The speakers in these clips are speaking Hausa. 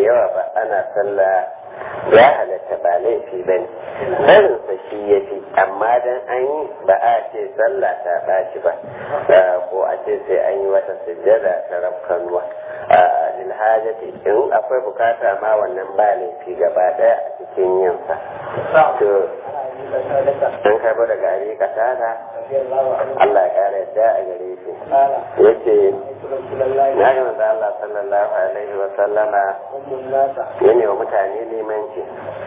yawa ba ana sallah ya halatta ba laifi ba ne barinsa shi ya fi amma dan an yi ba a ce sallah ta ɓaci ba ko a ce sai an yi wata sujjada ta rafkanuwa lilhajati in akwai bukata ma wannan ba laifi gaba ɗaya a cikin yinsa to an karbo daga ari kasada Allah ya kara yadda a gare shi yace na ga manzo Allah sallallahu alaihi wa sallama yana wa mutane limanci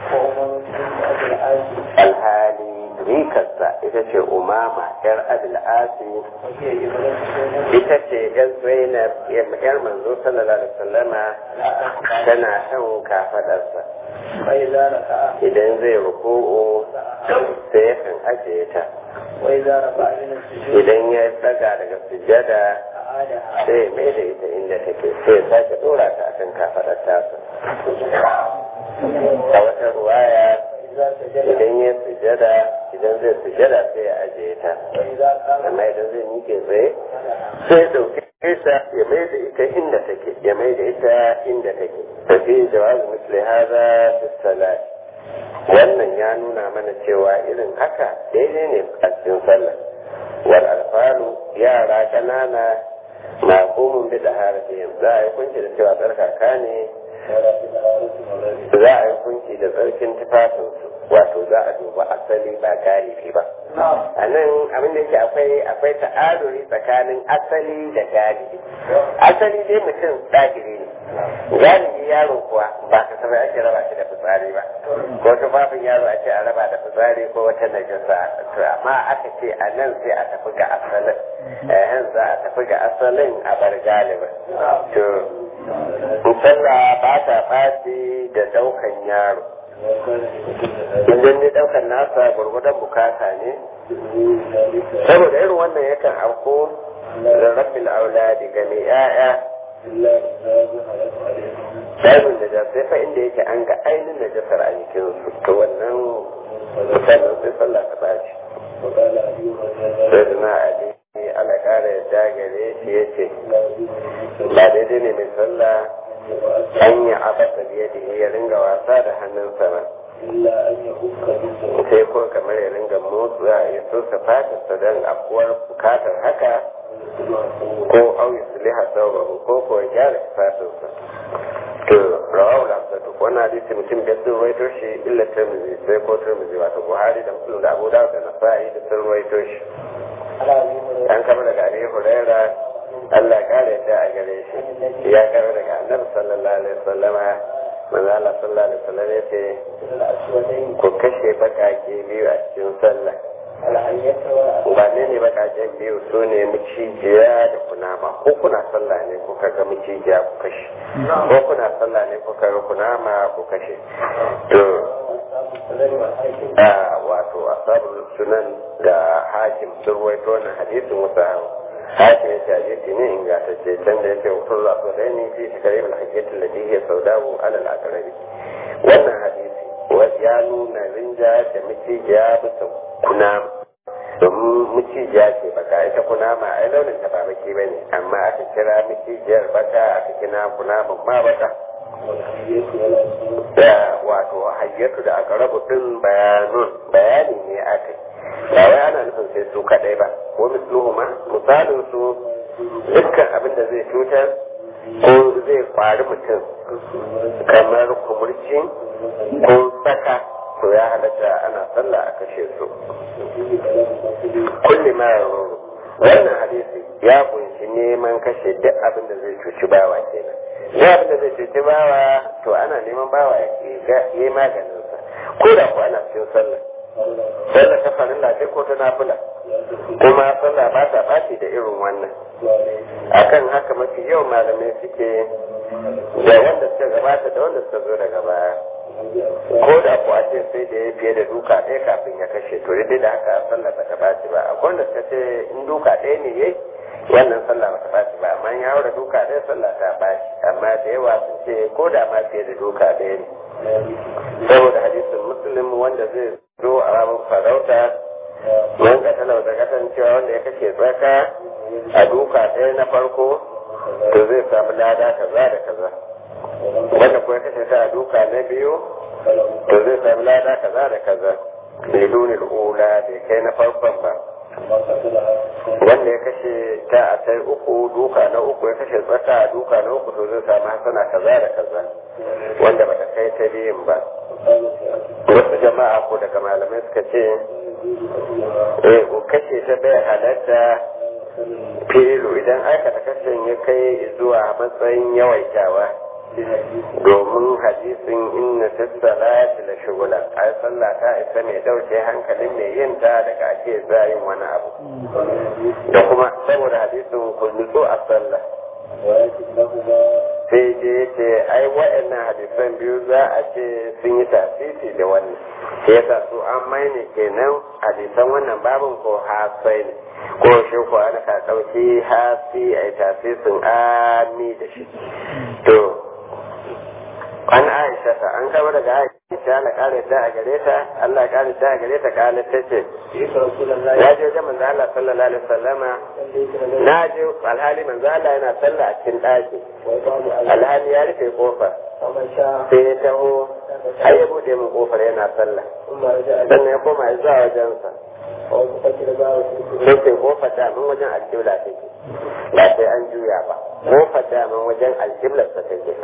alhali rikarsa ita ce umama yar abil asi ita ce yar zainab yar manzo sallallahu alaihi wasallama tana kan kafadarsa idan zai ruku'u sai ya kan ajiye ta idan ya daga daga sujada sai ya mai da ita inda take sai ya sake dora ta akan kafadar tasa a wata ruwaya idan ya sujada idan zai sujada sai ya ajiye ta amma idan zai mike tsaye sai ya dauke ta ya mai da ita inda take ya mai da ita inda take tafi jawazu misli hada fi salat wannan ya nuna mana cewa irin haka daidai ne a cikin sallah wal alfalu yara kanana na komun bi da harafin za a yi kunci da cewa tsarkaka ne za a yi kunci da tsarkin tufafinsu wato za a duba asali ba galibi ba a nan abin da yake akwai akwai ta'aduri tsakanin asali da galibi asali dai mutum ɗagiri ne galibi yaro kuwa ba ka saba ake raba shi da fitsari ba ko tufafin yaro a ce a raba da fitsari ko wata najasa to amma aka ce a nan sai a tafi ga asalin eh za a tafi ga asalin a bar galibin to sallah ba ta ɓaci da ɗaukan yaro idan ne ɗaukan nasa gwargwadon bukata ne saboda irin wannan yakan auko da rabbil auladi ga mai 'ya'ya Babin da sai fa inda yake an ga ainihin najasar a jikin su to wannan misalin sai sallah ta bashi. Sai da na Ali ala kara ya dagare shi ya ce ba daidai ne mai sallah an yi abasa biye da ya ringa wasa da hannunsa ba. sai ko kamar ya ringa motsa ya so sa fatarsa don afuwar bukatar haka ko auyi su liha sauran ko ko ya gyara fatarsa to rawar da su wannan hadisi mutum da sun rawaito shi illa tirmidhi sai ko tirmidhi wato buhari da muslim da abu dawud da nasa'i da sun rawaito shi an kama daga abi huraira Allah ya kare yadda a gare shi ya kama daga annabi sallallahu alaihi wasallama manzo Allah sallallahu alaihi wasallam ya ce ku kashe bakake biyu a cikin sallah ba ne ne bakaken biyu su ne macijiya da kunama ko kuna sallah ne kuka ga macijiya ku kashe ko kuna sallah ne kuka ga kunama ku kashe to a wato asabul sunan da hakim sun ruwaito wannan hadisin musa hakim ya ce hadisi ne ingantacce can da yake wutar zafi da ni fi shekaru da hajjatin da jihe sau dawo alal akarabi wannan hadisi ya nuna rinja da macijiya bisa kunama domin macijiya ce baka ita kunama ai launin ta ba baki ba ne amma aka kira macijiyar baka aka kira kunaman ma baka da wato hayyatu da aka rabu din bayanun bayani ne aka ba wai ana nufin sai su kadai ba ko misluhuma misalin su dukkan abin da zai cutar ko zai kwari mutum kamar kumurci ko saka to ya halatta ana sallah a kashe su kulli ma wannan hadisi ya kunshi neman kashe duk abin da zai cuci bawa kenan duk abin da zai cuci bawa to ana neman bawa ya yi maganinsa ko da ku ana cikin sallah sallah ta farilla ce ko ta nafila kuma sallah ba ta ɓaci da irin wannan akan haka mafi yau malamai suke da wanda suka gabata da wanda suka zo daga baya ko da ku ce sai da ya fiye da duka ɗaya kafin ya kashe to dai da haka sallah ba ta ɓaci ba akwai wanda suka ce in duka ɗaya ne yayi wannan sallah ba ta ɓaci ba amma ya haura duka ɗaya sallah ta ɓaci amma da yawa sun ce ko da ma fiye da duka ɗaya ne saboda hadisin muslim wanda zai zo a ramin farauta man katala da kasancewa wanda ya kashe tsaka a duka ɗaya na farko to zai samu lada kaza da kaza wanda kuma kashe ta a duka na biyu to zai sami lada kaza da kaza lidunil ula bai kai na farkon ba wanda ya kashe ta a sai uku duka na uku ya kashe tsaka a duka na uku to zai sami hasana kaza da kaza wanda bata kai ta biyun ba wasu jama'a ko daga malamai suka ce eh kashe ta bai halatta filu idan aikata kashin ya kai zuwa matsayin yawaitawa domin hadisin inna ta salati la shugula ai sallah ta isa mai dauke hankalin mai yin ta daga ake yin wani abu da kuma saboda hadisin ku nutso a sallah sai je ce ai waɗannan hadisan biyu za a ce sun yi tasiri da wannan sai yasa su an maine kenan hadisan wannan babin ko hasai ne ko shi ko ana ka ɗauki hasi a yi tasirin ami da shi to an aisha ta an kama daga aisha na kare ta a gare ta Allah kare ta a gare ta kare ta ce ya je wajen manzo Allah sallallahu alaihi wasallama na je alhali manzo Allah yana sallah a cikin ɗaki alhali ya rufe kofa sai ya taho har ya bude min kofar yana sallah sannan ya koma ya zuwa wajensa sai ce kofar da min wajen alƙibla take ba sai an juya ba kofar da min wajen alƙiblar sa take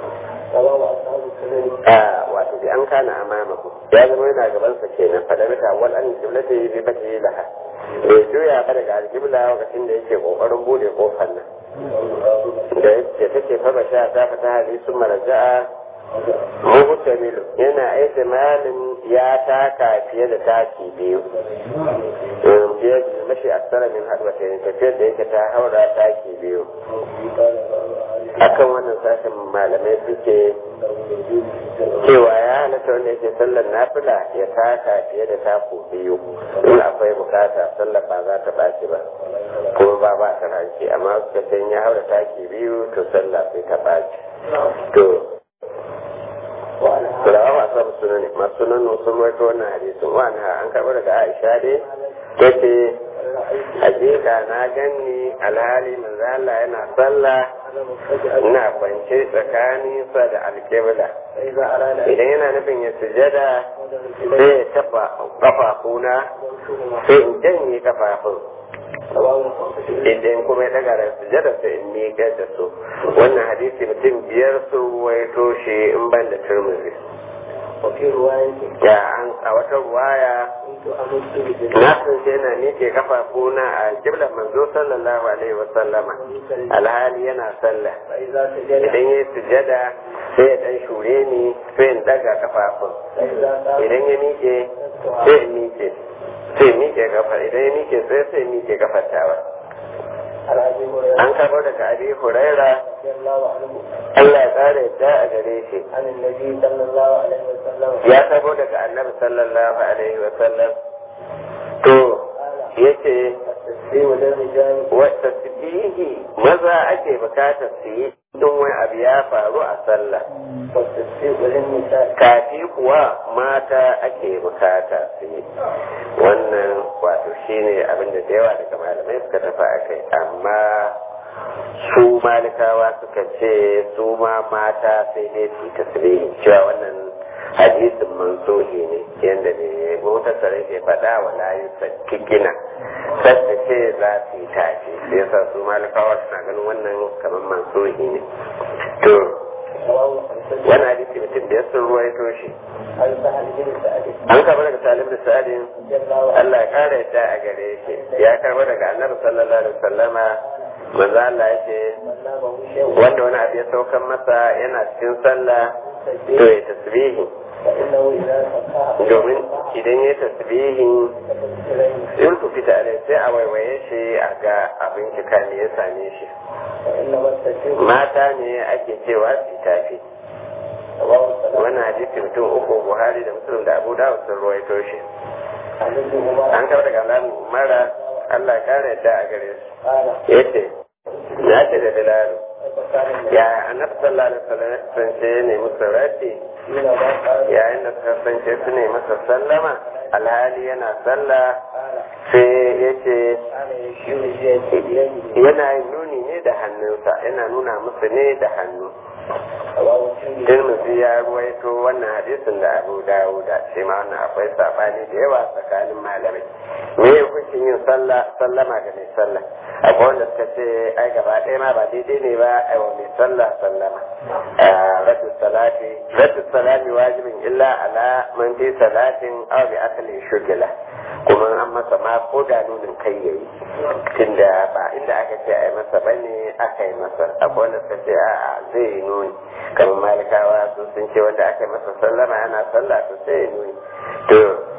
wato bi an kana amama ku ya zama yana gaban sa kenan fa da mata wal an alƙibla ta yi bi bata yi laha bai juya ba daga alƙibla lokacin da yake kokarin bude kofar nan da yake take fa ba sha ta fata hali sun maraja'a muhtamilu yana aita malin ya taka fiye da taki biyu fiye da mashi aksara min haɗuwa ta tafiyar da yake ta haura taki biyu akan wannan sashen malamai suke cewa ya halatta wanda yake sallar nafila ya taka fiye da taku biyu in akwai bukata sallar ba za ta ɓaci ba ko ba ba ta ranci amma suka ce ya haura taki biyu to sallah sai ta ɓaci to Sulawa masu abu sunani masu sunan sun wato wannan hadisin wani an karɓar daga Aisha dai ta ce hakika na ganni alhali manzo Allah yana sallah ina kwance tsakanin sa da alƙibla idan yana nufin ya sujada sai ya taɓa kafafuna sai in janye kafafun idan kuma ya daga da sujada sai in miƙa da su wannan hadisi mutum biyar su waito shi in ban da turmuzi ya an a wata ruwaya na sun ce na miƙe kafafuna a kiblar manzo sallallahu alaihi wa sallama alhali yana sallah idan ya sujada sai ya dan shure ni sai in daga kafafun idan ya miƙe sai in miƙe sai miƙe kafa idan ya miƙe sai sai miƙe kafar tawa an karɓo daga abi huraira Allah ya tsara yadda a gare shi ya karɓo daga annabi sallallahu alaihi wa sallam to yace wata tasbihi maza ake bukatar su yi don wani abu ya faru a sallah kafi kuwa mata ake bukata su yi wannan wato shine abin da da yawa daga malamai suka tafi a kai amma su malikawa suka ce su ma mata sai dai su yi tasbihi cewa wannan hadisin mansuhi ne yadda ne mota sarai ke faɗa wa layu kikina sassa ce za su yi tafi sai yasa su malikawa suna ganin wannan kamar mansuhi ne to wani hadisi mutum biyar sun ruwaito shi an karɓi daga salim da sa'adin Allah ya ƙara yadda a gare shi ya karɓi daga annabi sallallahu alaihi wasallama manzo Allah ya ce wanda wani abu ya saukan masa yana cikin sallah to ya tasbihi domin idan ya tasbihi in ku fita alai sai a waiwaye shi a ga abin kika ne ya same shi mata ne ake cewa su tafi wannan hadisi mutum uku buhari da musulun da abu dawud sun ruwaito shi an kawo daga alamu mara allah kare yadda a gare su yace ya ce da bilalu ya annabi sallallahu alaihi wasallam kasance ne musu raddi yayin da suka kasance su ne masa sallama alhali yana sallah sai ya ce yana nuni ne da hannunsa yana nuna musu ne da hannu Tirmidhi ya ruwaito wannan hadisin da Abu Dawuda shi ma wannan akwai sabani da yawa tsakanin malamai me ya hukuncin yin sallah sallama ga mai sallah akwai wanda suka ce ai gaba ɗaya ma ba daidai ne ba ai wa mai sallah sallama radu salati radu salami wajibin illa ala man fi salatin aw bi akli shugila kuma an masa ma ko da nunin kai yayi tunda ba inda aka ce ai masa bane aka yi masa akwai wanda suka ce a'a zai yi nuni kamar malikawa su sun ce wanda aka yi masa sallama yana sallah to sai ya nuni to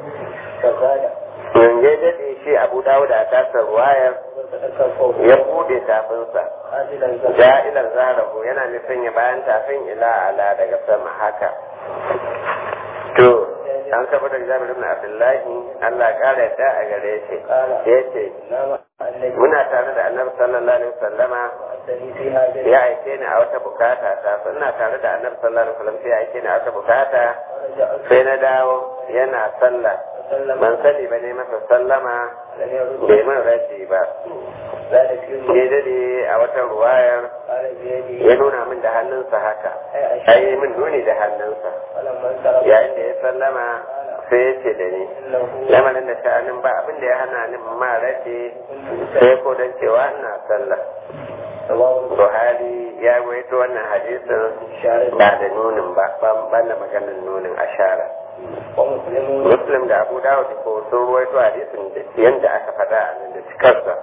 yanzu ya daɗe shi abu dawo da tasar ruwayar ya bude tafinsa ja'ilar zaharahu yana nufin ya bayan tafin ila ala daga sama haka to an saba da jami'ar ibn abdullahi allah kara yadda a gare shi ya ce muna tare da annabi sallallahu alaihi wasallama ya aike ni a wata bukata ta ina tare da annabi sallallahu alaihi wasallam sai ya aike ni a wata bukata sai na dawo yana sallah ban sani ba ne masa sallama bai man rashi ba ne dade a wata ruwayar ya nuna min da hannunsa haka ai min nuni da hannunsa yayin da ya sallama sai ya ce da ni lamarin da sha'anin ba abin da ya hana ni ma rashi sai ko don cewa ina sallah Buhari ya waito wannan hadisin ba da nunin ba ban da maganin nunin ashara. Muslim da Abu Dawud ko sun ruwaito hadisin yadda aka faɗa a nan da cikarsa.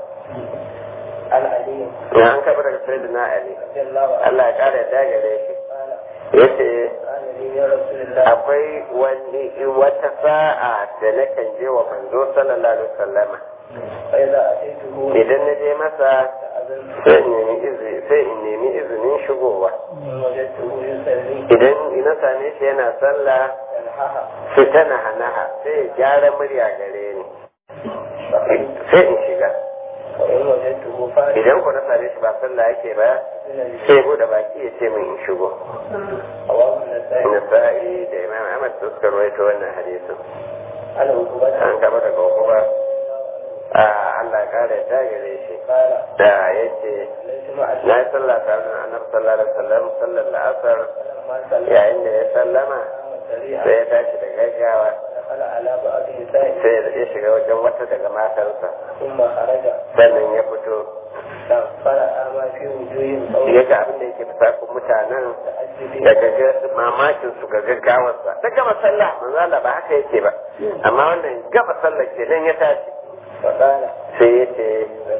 Ya an kaɓa daga sai na Ali. Allah ya ƙara yadda gare shi. Ya ce, akwai wani wata sa'a da nakan je wa manzo sallallahu alaihi wasallama. Idan na je masa sai in nemi izinin shigowa. Idan ina same shi yana sallah su tana hanaha sai ya gyara murya gare ni sai in shiga idan ku na same shi ba sallah yake ba sai bude baki ya ce min in shigo nasa'i da imam ahmad su suka rawaito wannan hadisin an kama daga hukuma a Allah kare ta gare shi da ya ce na yi sallah tare da annabi sallallahu alaihi wasallam sallar la'asar yayin da ya sallama sai ya tashi da gaggawa sai ya shiga wajen wata daga matarsa sannan ya fito ya ga abin da yake fusakun mutanen daga mamakin su ga gaggawarsa ta gama sallah manzala ba haka yake ba amma wannan gaba sallah kenan ya tashi sai ya ce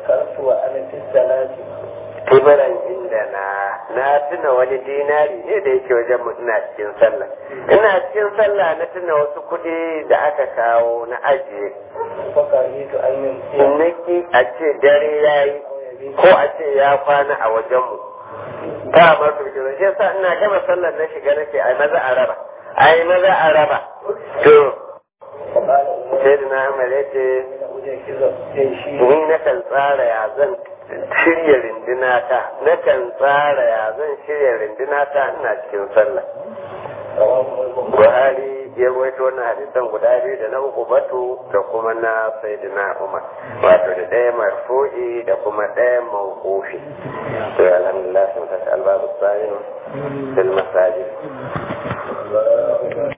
kibiran inda na na tuna wani dinari ne da yake wajen mu ina cikin sallah ina cikin sallah na tuna wasu kuɗi da aka kawo na ajiye naki a ce dare ya yi ko a ce ya kwana a wajen mu ta masu bikin shi yasa ina gama sallar na shiga nake ai maza a raba ai maza a raba to sai da na amare ce ni na kan tsara ya zan shirya rindina ta na kan tsara ya zan shirya rindina ta ina cikin sallah buhari ya rawaito wannan hadisan guda biyu da na uku batu da kuma na sayyidina umar wato da ɗaya marfu'i da kuma ɗaya mawqufi to alhamdulillah sun tashi albabu sa'in fil masajid